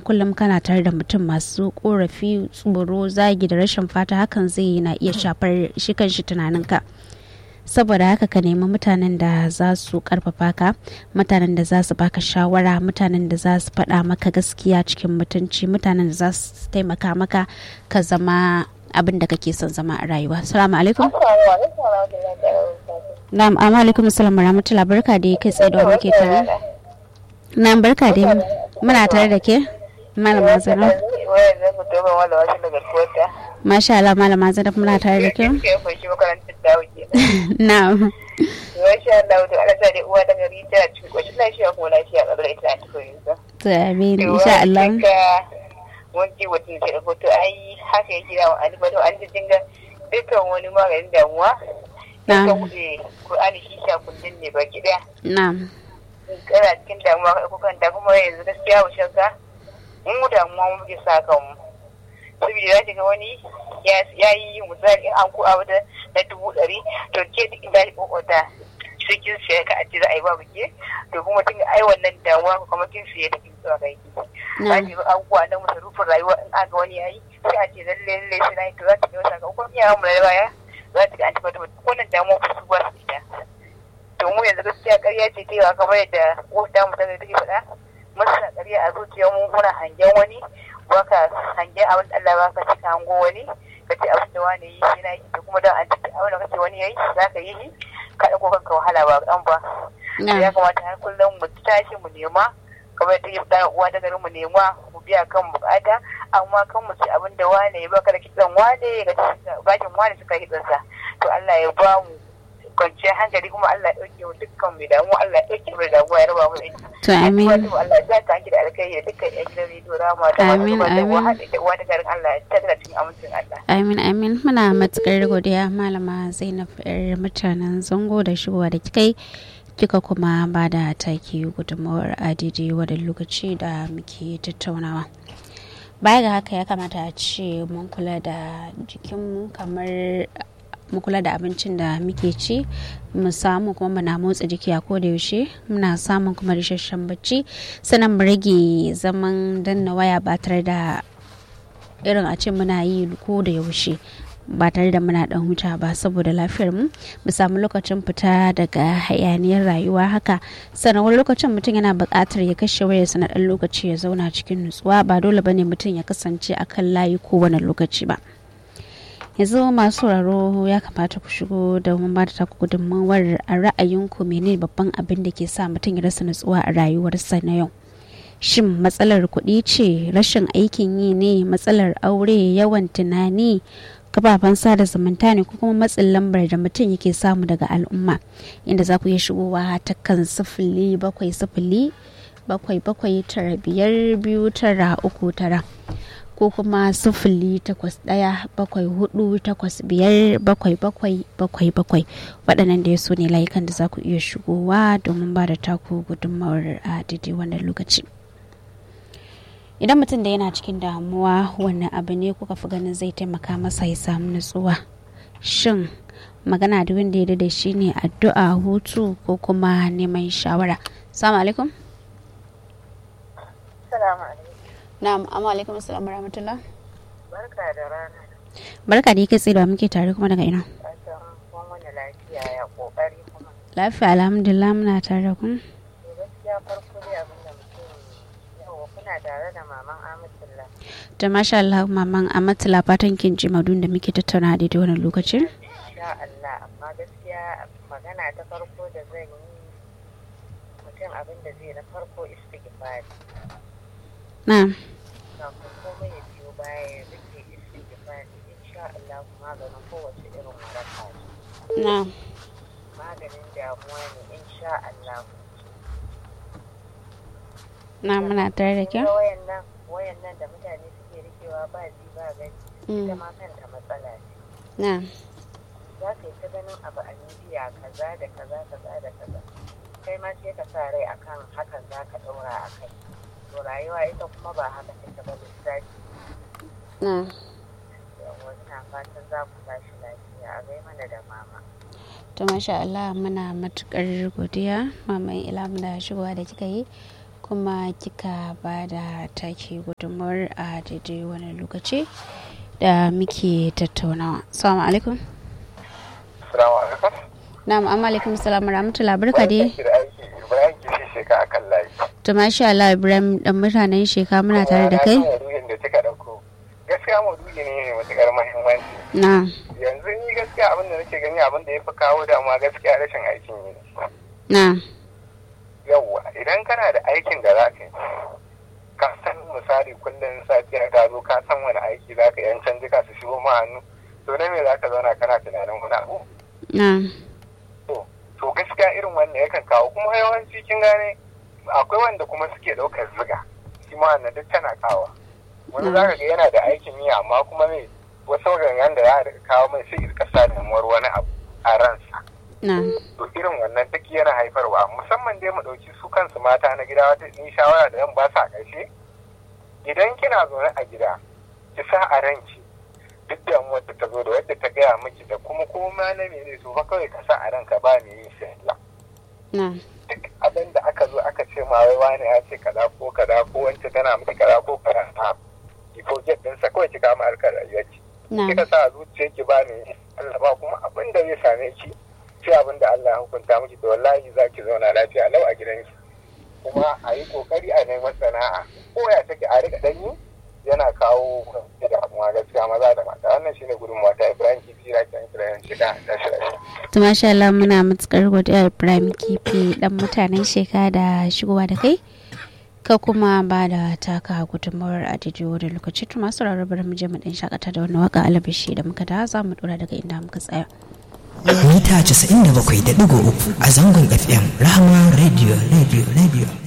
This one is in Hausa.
kullum kana tare da mutum masu korafi tsoro zagi da rashin fata hakan zai na iya shafar shi kan shi tunaninka saboda haka ka nemi mutanen da za su karfafa ka mutanen da za su baka shawara mutanen da za su faɗa maka gaskiya cikin mutunci mutanen da za su taimaka maka ka zama abin da kake son zama a rayuwa salamu alaikum na'am amma alaikum salam rahmatullah barka da kai tsaye da muke tare na'am barka da muna tare da ke malama zainab masha Allah malama zainab muna tare da ke na'am Masha Allah, to Allah sa dai uwa da gari ta cikin ƙoshin lafiya kuma lafiya ƙabar ita ta koyi ba. to amin insha Allah wani mutum sai da hoto ai haka yake da wa alifa to an ji dinga dukkan wani maganin damuwa na ka buɗe Qur'ani shi sha kullun ne baki daya na'am kana cikin damuwa ka ko kanta kuma yanzu gaskiya mu shakka in mu damuwa mu muke sa kanmu saboda za ga wani ya yi misali an ku abu da na dubu ɗari to ke duk inda ya kokota sai kin siya ka a ce za a yi babu ke to kuma tun ai wannan damuwa ko kuma kin siya da kin zuwa ga yi ba ji abubuwa na masarufin rayuwa in aka wani yayi sai a ce lalle lalle sai na yi to za ta ga wata ga kuma iyayen mu na baya za ta ga an tabbata wannan damuwa ku su ba su ita to mu yanzu gaskiya ƙarya ce ta yawa kamar yadda wata mu ta take faɗa masa ƙarya a zuciyar mu muna hangen wani baka hangen abin da Allah baka cika hango wani ka ce abin da wani yi shi na yi da kuma da an ciki abin da kace wani yayi za ka yi shi ka ɗauko kanka wahala ba ɗan ba ya kamata har kullum mu tashi mu nema kamar da yadda uwa da garin mu nema mu biya kan bukata amma kan mu ci abin da wane ya baka da kitsan wane ga gashin wane suka kitsansa to Allah ya ba mu kwanciyar hankali kuma Allah ya ɗauke mu dukkan mai damu Allah ya ɗauke mu damuwa ya raba mu da ita. To amin. Allah ya sa ki da alkai da dukkan ƴan gidan rediyo rama da Amin amin. da uwa da garin Allah ya tattara cikin amincin Allah. Amin amin muna matukar godiya malama Zainab yar mutanen zango da shigowa da kikai kika kuma ba da taki gudunmawar adidi wadda lokaci da muke tattaunawa. Baya ga haka ya kamata a ce mun kula da jikinmu kamar mu kula da abincin da muke ci mu samu kuma muna motsa jiki a koda yaushe muna samun kuma isasshen bacci sannan mu rage zaman danna waya ba tare da irin a ce muna yi ko da yaushe ba tare da muna dan huta ba saboda lafiyar mu mu samu lokacin fita daga hayaniyar rayuwa haka sannan wani lokacin mutum yana buƙatar ya kashe wayarsa na ɗan lokaci ya zauna cikin nutsuwa ba dole bane mutum ya kasance akan layi ko wani lokaci ba yanzu masu sauraro ya kamata ku shigo da mun ba da taku gudunmawar a ra'ayinku menene babban abin da ke sa mutum ya rasa nutsuwa a rayuwarsa na yau shin matsalar kuɗi ce rashin aikin yi ne matsalar aure yawan tunani kafafen sada zumunta ne ko kuma matsin lambar da mutum yake samu daga al'umma inda za ku iya shigowa ta kan sifili bakwai sifili bakwai bakwai tara biyar biyu tara uku tara ko kuma sifili takwas ɗaya bakwai hudu takwas biyar bakwai bakwai bakwai bakwai waɗannan da ya so ne layukan da za ku iya shigowa domin ba da taku gudunmawar a daidai wannan lokaci idan mutum da yana cikin damuwa wannan abu ne kuka fi ganin zai taimaka masa ya samu nutsuwa shin magana da wanda ya da shi ne addu'a hutu ko kuma neman shawara salamu alaikum Salamu alaikum. na'am amma alaikum assalamu rahmatullah Barka da rana. barka da yake tsaye da muke tare kuma daga ina Fatan kun wani lafiya ya kokari kuma. lafiya alhamdulillah muna tare da ku To gaskiya farko dai abin da mutum yawa kuna tare da maman Amatullah. da masha Allah maman amatula fatan kin ji madun da muke tattauna a daidai wannan lokacin Insha Allah amma gaskiya magana ta farko da zan yi mutum abin da zai na farko istighfari. na'am Kafin komai ya biyo baya ya rike istighfari insha Allah maganin kowace irin waraka ce. na'am Maganin damuwa ne insha Allah. na'am muna tare da ke Kuma wayan nan wayan nan da mutane suke rikewa ba ji ba gani ita Mm, ma kanta matsala ce. na'am za ka yi ta ganin abu a midiya kaza da kaza kaza da kaza kai ma sai ka sa rai akan hakan za ka ɗaura a kai to rayuwa ita kuma ba haka take ba lissafi na'am yawa ina fatan za ku tashi lafiya a gai mana da mama to masha Allah muna matukar godiya maman ila muna shigowa da kika yi kuma kika ba da take gudunmawar a daidai wani lokaci da muke tattaunawa. Assalamu alaikum. Assalamu alaikum. Na'am, amma alaikum salam rahmatullahi barka dai. Ibrahim kishi sheka akan layi. To masha Allah Ibrahim dan mutanen sheka muna tare da kai. Maudu'in da kika dauko. Gaskiya maudu'i ne mai matukar muhimmanci. Na. Yanzu ni gaskiya abin da nake gani abin da ya fi kawo damuwa gaskiya rashin aikin yi. Na. Yawwa idan kana da aikin da za ka yi ka san misali kullum safiya ta zo ka san wani aiki za ka yan canjika su shigo ma hannu to na me za ka zauna kana tunanin wani abu. Na. to gaskiya irin wannan yakan kawo kuma yawanci kin gane akwai wanda kuma suke ɗaukar ziga shi ma wannan duk tana kawo wani za ka ga yana da aikin yi amma kuma me wasu gangan da za a kawo mai sai irka sa damuwar wani abu a ransa Na. to irin wannan duk yana haifarwa musamman dai mu ɗauki su kansu mata na gida wata ni shawara da yan ba sa ƙarshe idan kina zaune a gida ki sa a ranki duk damuwar da ta zo da wadda ta gaya miki da kuma koma na mene to fa kawai ka sa a ranka ba me yin sai Allah Na. duk abin da aka zo aka ce ma wai wani ya ce kaza ko kaza ko wance tana miki kaza ko kaza ta ki forget din sa kawai ki kama harkar rayuwarki Na. kika sa a zuciyarki ba me Allah ba kuma abin da zai same ki sai abin da Allah ya hukunta miki to wallahi za ki zauna lafiya lau a gidanki kuma a yi kokari a neman sana'a ko ya take a rika danyi yana kawo damuwa gaskiya maza da mata wannan shine gudunmawa ta Ibrahim Kifi Rakin Ibrahim Shika da shirye To masha Allah muna matukar godiya Ibrahim Kifi dan mutanen sheka da shigowa da kai. Ka kuma ba da taka gudunmawar a daidai wani lokaci to masu rarrabar mu je mu dan shakata da wani waka alabishi da muka da za mu dora daga inda muka tsaya. mita 97.3 a zangon fm rahama radio radio radio